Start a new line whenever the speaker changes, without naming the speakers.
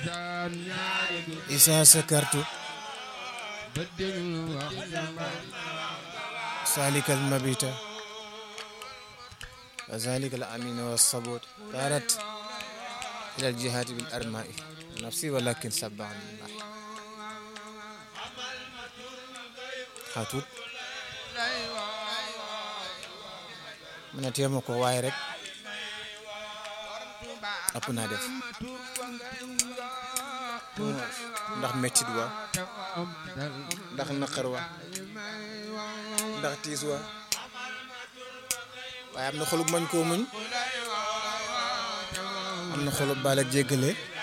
isa sakartu سالك المبيت وذلك الأمين والصبوت طارت إلى الجهاد بالأرماء نفسي ولكن سبع الله xaatut mu ne téema ko waaye rek ëpp naa def ndax mettit wa ndax naqar wa ndax tiis wa waaye am na xolub mañ koo muñ am na xolub baal ak jéggale